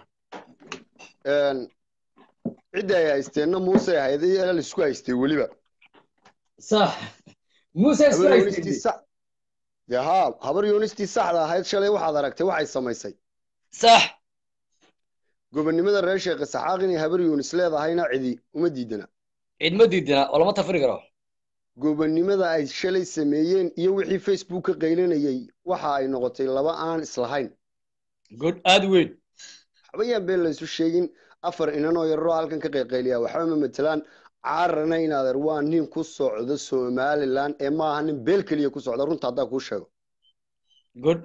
C: Een, cidda ay haysteenna muuse ahayd iyo la isku haystay weliba
A: sax muuse isku
C: habar yoonistii
A: haystay
C: sax dee haa habar yoonistii saxda ahayd shalay waxaad aragtay waxay samaysay
A: sax
C: gobonnimada reer sheekh isaxaaq inay habar yuunis leedahayna cidi uma diidana
A: cid ma diidana oo lama tafiri karo
C: gobonnimada ay shalay sameeyeen iyo wixii facebook ka qaylinayay waxa ay noqotay laba aan islahayn
A: good aad weyn
C: waxba yaan been laysu sheegin afar inanoo yararoo halkan ka qayqayliya waxba ma matelaan caarana inaadeer waa nin ku socda somalilan ee maaha nin beel keliya ku socda runta haddaa kuu sheego
A: good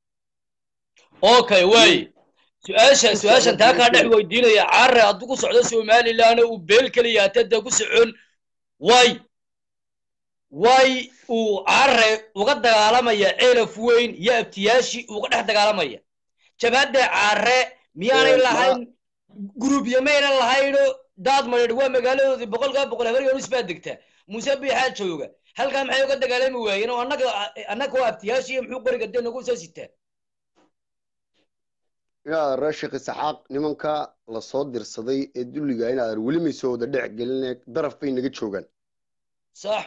A: okay way su-aasha
C: Ku
A: su-aashan
C: socda
A: taa kaa
C: beel
A: dhex
C: keliya.
A: weydiinaya carre hadduu ku socdo somalilan uu beel keliya hatada ku socon way way uu carre uga dagaalamaya ceelaf weyn iyo abtiyaashii uga dhex dagaalamaya jabhadda carre miyaanay
C: Ee, ma-
A: lahayn gurubyo maynan lahayno daad mareedh waa magaaladoodii boqolkaa boqol habar yoonus baa degtaa muuse biixaa jooga halkaa maxay uga dagaalami waayeen oo annaga annaga oo abtiyaashii muxuu qoriga dee nagu soo sitaa
C: inaadeer reer sheekh isaxaaq nimanka lasoo dirsaday ee dulliga inaadeer weli may soo wada dhex geline daraf bay naga joogaan
A: sax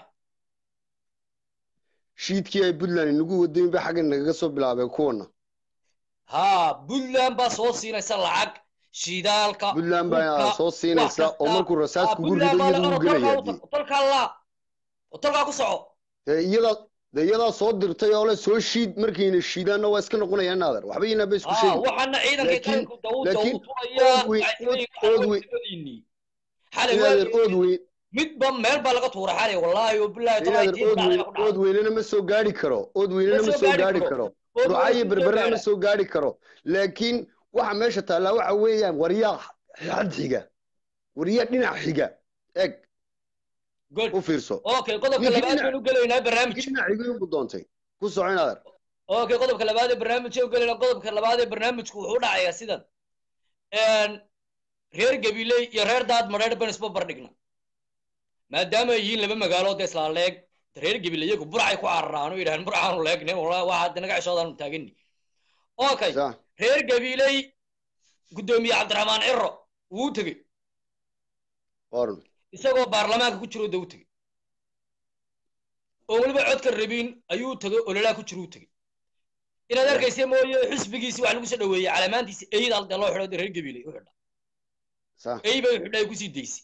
C: shiidkii ay puntland inagu wadayn bay xagga nagaga soo bilaabeen kuwana
A: haa puntland baa soo siinaysa lacag shidaalka
C: puntland baa
A: hubka,
C: soo siinaysa
A: wax kasta.
C: oo markuu rasaas
A: Ah,
C: kugu
A: puntland
C: rido
A: baa
C: iyadu
A: laga
C: u gelaya
A: tolkaa tolkaa laa oo tolkaa ku soco
C: dee iyadaa dee iyadaa soo dirtay oo le soo shiid markayna shiidaanna waa iska noqonayaan naadeer waxba inaa bay isku
A: haa
C: sheegi
A: waxaana ciidankii
C: Laakiin-
A: qaranku dawda
C: laakiin
A: uu tuurayaa
C: ood weyn-
A: waxay
C: ood- ood weyn-
A: leeyihiin xalay
C: inaadeer ood
A: waa
C: weyn
A: midba meel baa laga tuura xalay wallaahi oo billahi taala
C: inaadeer ood weyn ood weynana ma soo gaari karo ood weynana ma soo gaari karo rucaayo berberana ma soo gaari karo laakiin waxa meesha taallaa waxa weeyaan waryaa xad xiga waryaa dhinac xiga eg
A: good
C: u fiirso
A: okay qodobka
C: Ninkii
A: labaad
C: dhinac-
A: baynu gelaynaa barnaamijka
C: dhinac xiga inbu doontay ku soco inaadeer
A: okay qodobka labaad ee barnaamijka u gelaynaa qodobka labaad ee barnaamijku wuxuu dhacayaa sidan Een, reer gabiley iyo reer daad madheer ban isba bardhigna maadaama ay yihiin laba magaalood ee isla leeg reer gabiley iyagu burcay ku cararaan oo yidhahaan burcaanu leegne wallahi waxaad naga ceshoodaanu taagani okay
C: sa
A: reer gabiley guddoomiye cabdiraxmaan ciro wuu tegey
C: orun
A: isagoo baarlamaanka ku jiro da u tegey oo weliba codka rabin ayuu tegey ololaa ku jiro u tegey inaad arkaysa mooye xisbigiisi wax lagu soo dhaweeyey calamaantiisi eyd alde loo xidho reer gabiley u xidha
C: sa
A: ey bay xidhay kusii daysay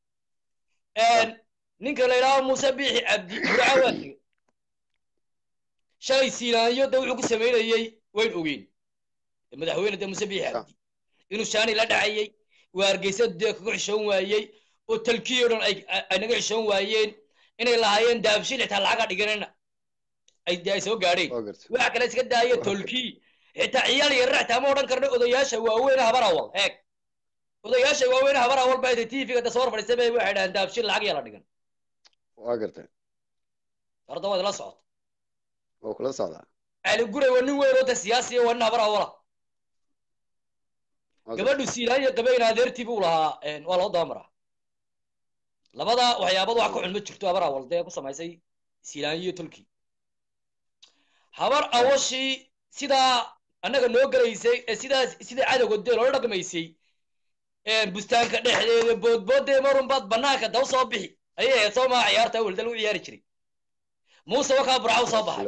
A: ninka la yidhaaho muuse biixi cabdi burca waa tegey shalay siinaanyo de wuxuu ku samaynayey wayn ogeyn madaxweyne de muuse biixi cabdi inuu shaani la dhacayey waa hargeysa dee kaga xishoon waayey oo talkiyo dhan ay ay naga xishoon waayeen inay lahaayeen daabshin xitaa lacaga dhiganana ay de ay soo gaadheen
C: waa gartay
A: waxa kale iska daaya tolkii xitaa ciyaal yarra xitaa ma odhan karno odayaasha waaweyn habar awal eeg odayaasha waaweyn habar awal baa tvga da soo fadhiistay bay waxay dhahaan daabshin lacag yaa la dhigan
C: waa gartay
A: horta waad la socota
C: waa kula socdaa
A: cali guray waa nin weyn oo de siyaasiya waa nin habar awala
C: Waa gartay.
A: gabadhu siilaanya qabayn adeertii buu lahaa waa loo dabamaraa labada waxyaabad wax ka xun ma jirto habar awal dee ku samaysay siilaanyo iyo tolkii habar awashii sidaa annaga noo gelaysay ee sidaas sida cadowga dee loola dhaqmaysay bustaanka dhexdeeda boodboodee marun baad banaanka daw soo bixi ayay ahayd soo maa ciyaarta awel dal u ciyaari jiray muuse wakaa burca u soo baxay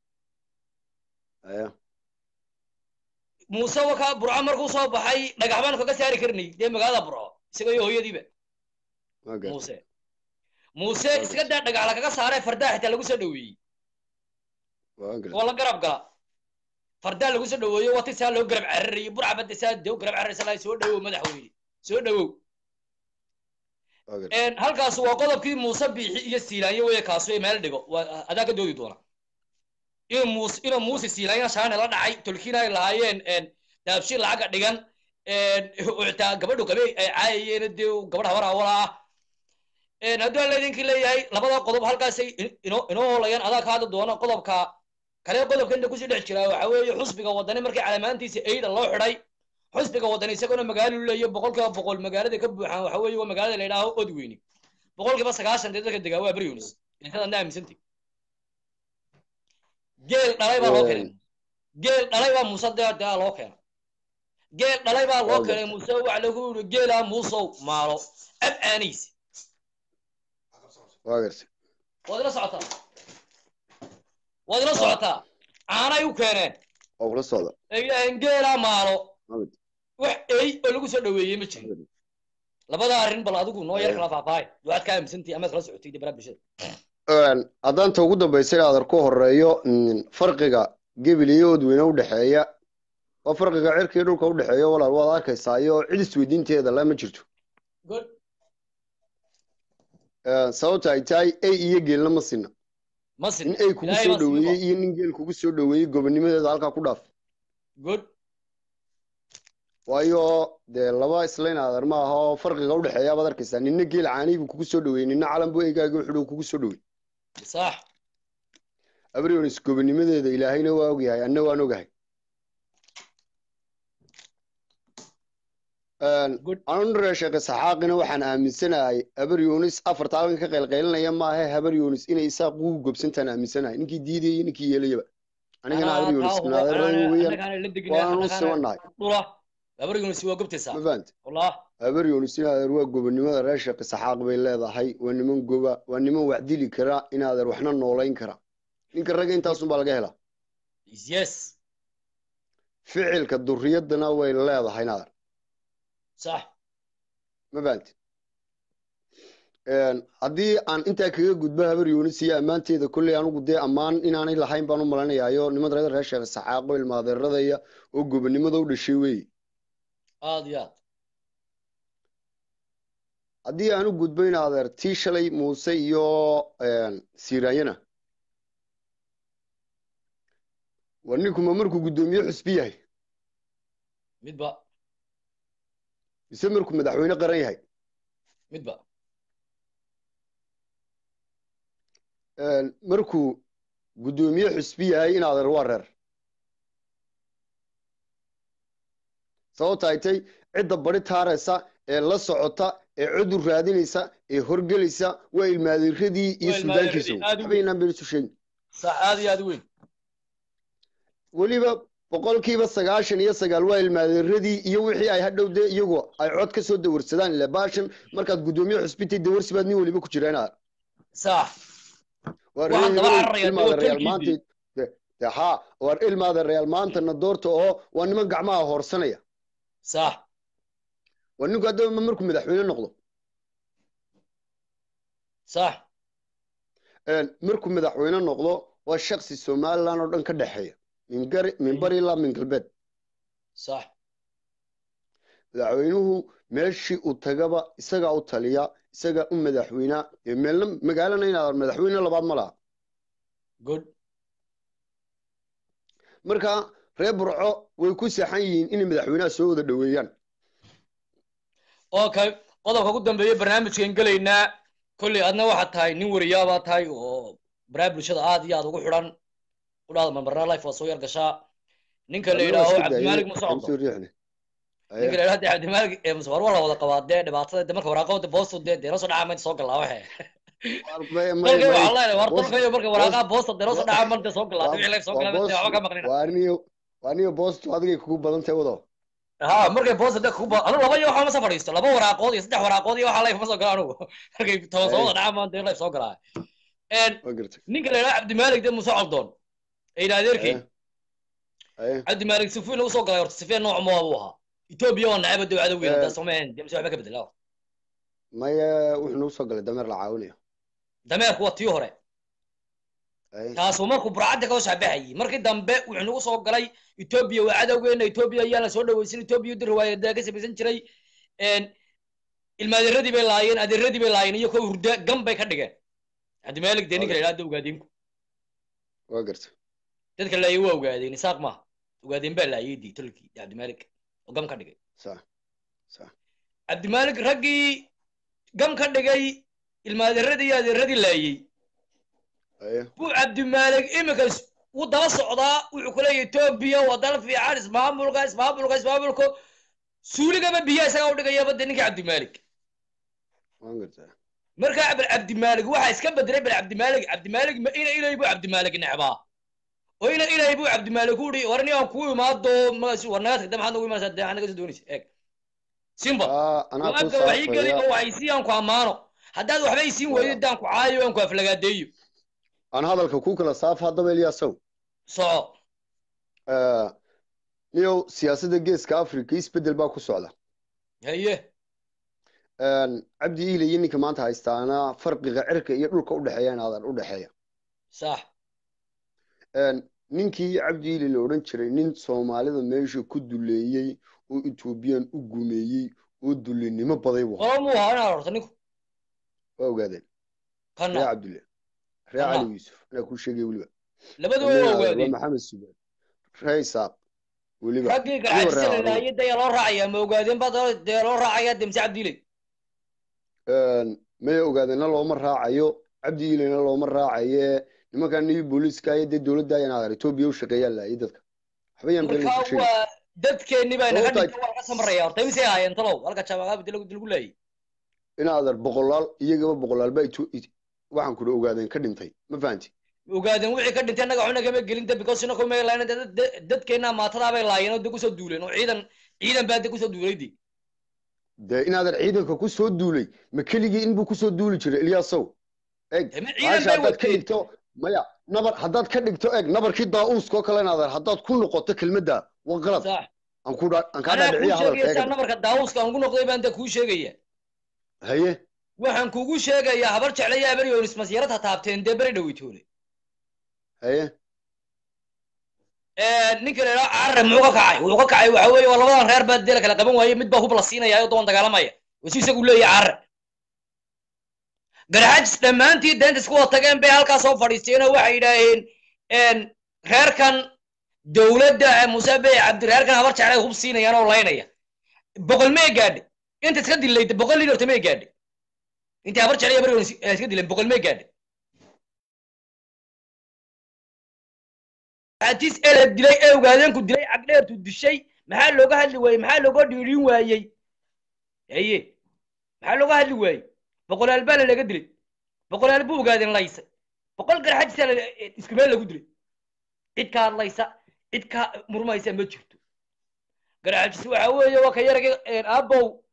C: aya
A: muuse wakaa burca markuu soo baxay dhagax baan kaga saari karnay dee magaalada burco isaga iyo hooyadiiba
C: waa gartay
A: muuse muuse iska daa dhagax lakaga saaree fardaa xitaa lagu soo dhaweeyey
C: waa gartay
A: oo la garab gala fardaa lagu soo dhaweeyo wati saa loo garab cararayay burca badda saa dee u garab cararaysa lahay soo dhawow madaxweyne soo dhawow
C: waa gartay
A: halkaas waa qodobkii muuse biixi iyo siilaanyo weye kaasu ee meel dhigo waa adaa ka doodi doona inuu muus inuu muuse siilaanya shaane la dhacay tolkiina ay lahaayeen daabshin lacaga dhigan xitaa gabadhu qabe ay caayayeen dee gabadh habar awala ah hadduu aan laydinki leeyahay labada qodob halkaasay inoo inoo hoolayaan adaa ka hadli doona qodobka kale qodobka inta kusii dhex jiraa waxa weeye xusbiga wadani markii calamaantiisa eyda loo xidhay xusbiga wadani isagoona magaalo leeyo boqolkiiba boqol magaalada ka buuxaan waxa weeye waa magaalada la yidhaaho odweyne boqolkiiba sagaashan dee dadka degaa waa beryunis intadan aaminsantay geel dhalay baa loo keenay geel dhalay baa muuse dee dee loo keenay geel dhalay baa loo keenay muuse waxa lagu yidhi geelaa muusow maalo ab aanaysa
C: waa gartay
A: waad ila socotaa waad ila socotaa caanay u keeneen
C: waa kula socda
A: ay yidhaaheen geelaa maalo
C: Maxamed.
A: wax ey oo lagu soo dhaweeyey ma jirin labada arrin bal adigu noo yar kala faahfaahay waxaad ka aaminsantihi amaad kala socotay dee baraha bulshada
C: haddaan ta ugu dambaysa in aadar ku horeeyo mm, farqiga gebil iyo odweyne u dhexeeya waa farqiga cirka iyo dhulka u dhexeeya walaal waad arkaysaa iyo cid isweydiinteeda la ma jirto
A: good
C: Eh, sababta ay tahay ey iyo geelna ma sinna
A: ma sin
C: nin ey kugu
A: Ilaahay
C: soo
A: baa siin
C: dhaweeyey iyo nin geel kugu soo dhaweeyey gobonimadeeda halkaa ku dhaaf
A: good
C: waayo dee laba islayn aadar ma aha oo farqiga u dhexeeya baad arkaysaa ninna geel caanii buu kugu soo dhaweeyey ninna calan buu eygaaga wuxuu kugu soo dhaweeyey
A: sax
C: abrionis gobonimadeeda ilaahayna waa ogyahay anna waan ogahay
A: good
C: anure sheekhe saxaaqina waxaan aaminsanahay habar yunis afarta halkan ka qaylqaylinaya maahe habar yunis inay isaaq ugu gobsantaan aaminsanahay ninkii diidaya iyo ninkii yeelayaba anigana habar yunis naadeerada weeyaan waanu u simanahay
A: dhula habargunisi waa gobtaysaa
C: ma fahanta
A: wallah
C: habar yunis inaadeer waa gobonimada reer sheekhe saxaaq bay leedahay waa niman goba waa niman wax dili kara inaadeer waxna noolayn kara ninka ragga intaasunbaa laga helaa
A: yes
C: ficilka duriyadana way leedahay inaadeer
A: sax
C: ma fahanti haddii aan intaa kaga gudbo habar yunis iyo ammaanteeda kolley anugu dee ammaan inaanay lahayn baan u malanayaayo niman reer reer sheekh saxaaqo ilmaadeeradaya oo gobonimada u dhashay weeye
A: aad iyo aad
C: haddii aan u gudbo in adeer tii shalay muuse iyo siiraanyana war ninkuma markuu guddoomiye xusbi yahay
A: midba
C: mise markuu madaxweyne qaran yahay
A: midba
C: markuu guddoomiye xusbi yahay in adeer waa reer sababta ay tay cidda bari taaraysa ee la socota ee cudur raadinaysa ee horgelaysa waa ilmaadiradii iyo
A: Waa
C: suldaankiisa
A: ilmaadiradii, aad u
C: habaynaan been isu sheegin
A: sax aad iyo aad u weyn
C: weliba boqolkiiba sagaashan iyo sagaal waa ilmaadiradii iyo wixii ay hadhow dee iyagu ay cod ka soo dawarsadaan ila baashan markaad guddoomiye xusbitay dawarsi baad nin weliba ku jiraan aad
A: sax
C: waa
A: Waxaan daba
C: reer
A: cararayaa
C: ilmaada
A: dee
C: real
A: hotelkiisii.
C: maanta de- de haa waa ilmaada real maantana doorta oo waa niman gacmaha hoorsanaya
A: sax
C: waa ninku haddaba markuu madaxweyne noqdo
A: sax
C: markuu madaxweyne noqdo waa shaksi somaliland oo dhan ka dhexeeya min gari min bari ilaa min galbeed
A: sax
C: madaxweynuhu meeshii uu tagaba isagaa u taliya isagaa u madaxweynaa ee meelna magaalana inaad madaxweyne labaad ma laha
A: good
C: marka reer burco way ku saxan yihiin inay madaxweynaha soo wada dhoweeyaan
A: okay qodobka ugu dambeeya barnaamijkan gelaynaa kolley adna waxaad tahay nin wariyaabaa tahay oo baraha bulshada aad iyo aad ugu xidhan u dhahda marmarna life waa soo yar gashaa ninka la yidhaaho cabdimaalig musocdo
C: soo riixne
A: ninka la yidhahdo cabdimaalig ee musawar waa la wada qabaa dee dhibaatada de marka waraaqada boostu dee dee noo soo dhacaa maynta soo galaa waxe dalkay waxaa leedahay war dalkayo marka waraaqaha boosta dee noo soo dhacaa maynta soo galaa wixii life soo galaa dee waxba ka maqnina
C: waa aniyo waa aniyo boostu adigay kugu badan tahay wado
A: ha markay boosta dee kuba anu laba iyo waxaa ma soo fadhiisto laba waraaqood iyo saddex waraaqood iyo waxaa life ma soo gala anugu markay toban soo wada dhacaa maanta dee life soo galaa
C: waa gartay
A: ninka la yidhahdo cabdimaalig dee muuse coldoon ee yidhahda adeerkii
C: aye
A: cabdimaalig sifiin ugu soo galay horta sifeen nooc moo buu ahaa etoobiya waa nacaba dee cadow weyn haddaa soomeen dee mise waxba ka bedela
C: maya wuxuu nagu soo galay dameer la caawinayo
A: dameerku waa tii hore
C: aye
A: taasuu markuu burcadda ka shaabaxayay markii dambe wuxuu nagu soo galay etoobiya waa cadowgeena etoobiya ayaan la soo dhawaysan etoobiya dir riwaayadaa ka samaysan jiray ilmaadeeradii bay laayeen adeeradii bay laayeen iyo kuwa hurda gan bay ka dhigeen cabdimaalig dee ninka la yidhahdo ogaadeenku
C: waa gartay
A: dadka laayay waa ogaadeen isaaq maaha ogaadeen baa laayay dii tolkii cabdimaalig oo gam ka dhigay
C: sax sax
A: cabdimaalig raggii gam ka dhigay ilmaadeeradii iyo adeeradii laayey
C: aye
A: buu cabdimaalig iminka is- wuu daba socdaa wuxuu ku leeyahay etoobiya waa dal fiican ismaamulka ismaamulka ismaamulka suuligaba biyaa isagaa u dhigayaba dee ninka cabdimaalig
C: waan gartay
A: markaa bal cabdimaalig waxaa iska bedelay bal cabdimaalig cabdimaalig ma ina ilay buu cabdimaalig necbaa oo ina ilay buu cabdimaalig ku uri war nin aan kuu imaado magaas war naga tagda maxaad nagu imanaysaa dee anaga soo doonaysa eeg simba
C: aa anaa ku
A: go-aanka waxii geli
C: saafaya
A: oo waxaysiin aan ku ammaano haddaad waxba isiin weydo daan ku caayo aan ku aflagaadeeyo
C: aan hadalka ku kala saaf haddaba eliyaasow
A: soco
C: niyow siyaasadda geeska africa isbeddel baa ku socda
A: haye
C: cabdi iile iyo ninka maanta haystaana farqiga cirka iyo dhulka udhexeeya inaadan u dhexeeya
A: sax
C: ninkii cabdi iile la odhan jiray nin soomaalida meesha ku duleeyey oo ethoobiyan u gumeeyey oo dulinimo baday buu ahaa.
A: qolo muu ahaa inaad horta ninku
C: waa ogaadeen ree
A: kana
C: cabdulle ree
A: Kana.
C: cali yuusuf anaa kuu sheegay weliba
A: labaduba waa
C: waa
A: ogaadeen
C: maxamed subaad ree isaaq weliba
A: raggii
C: Weliba
A: garxajisa
C: ree
A: la
C: Harun.
A: laayay dee loo raacaya ma ogaadeen baa dee loo raacaya demse cabdiile
C: may ogaadeenna looma raacayo cabdi iilena looma raacaye nimankan niyo booliiska iyo dee dowladda inaadan etoobiya u shaqeeyaan laayay dadka waxba yaan been
A: marka
C: ku sheegi
A: waa dadkeenni baa naga
C: Sababta-
A: dhigtay waa laga samaraya horta imisay ahaayeen talow halka jaamacada lagu lagu laayay
C: inaadan boqolaal iyagaba boqolaalba Eto- It- waxaan kula ogaadeen ka dhintay ma fahanti
A: ogaadeen wixii ka dhintay annaga waxna kama gelin de because ina kuma laayeen dad- dad- dadkeenna maatadaa bay laayeen oo de kusoo duuleen oo ciidan ciidan baa de kusoo duulay de
C: dee inaadan ciidanka ku soo duulay ma keligii inbuu kusoo duuli jiray ilyaasow eeg
A: Deme ciidan
C: maasha
A: bay
C: haddaad ka
A: wateen
C: dhigto maya nabar haddaad ka dhigto eeg nabarkii daa'uuskoo kale inaadan haddaad ku noqoto kelmadda waa qalad
A: sax
C: aan ku dha- aan kaa
A: anaa kuu
C: dhaadhiciya hadalka
A: sheegaysaa
C: eega
A: nabarka daawuska aan ku noqday baan de kuu sheegaya
C: haye
A: waxaan kugu sheegayaa habar jeclaya habar yoonis masyarad ha taabteen dee beri dhaweytoole
C: haye
A: ninka la yidhaha carre muxuu ka kacay wuxuu ka kacay waxa weeye waa labadan reer baa dee la kala qaban waaye mid baa hub la siinaya oo doon dagaalamaya wasu isagu leeyahay carre garxajis dhammaantii deenta isku wada tageen bay halkaas soo fadhiisteen oo waxay yidhaaheen reerkan dowladda muuse bey cabdi reerkan habar jeclay hub siinayaan oo laynaya boqol mee gaadhe inta iska dilayda boqol liin horta mee gaadhe intii habar jeclay habar yoonis iska dileen boqol mee gaadhe xatis ele dilay ee ogaadeenku dilay cagdheertu dishay maxaa looga hadli waayey maxaa looga dhiirin waayey haye maxaa looga hadli waayey boqolaal baa laga dilay boqolaal buu ogaadeen laysay boqol garxajisa isku meel lagu dilay cid ka hadlaysa cid ka murmaysa ma jirto garxajis waxa weeye waa ka yaragay aabow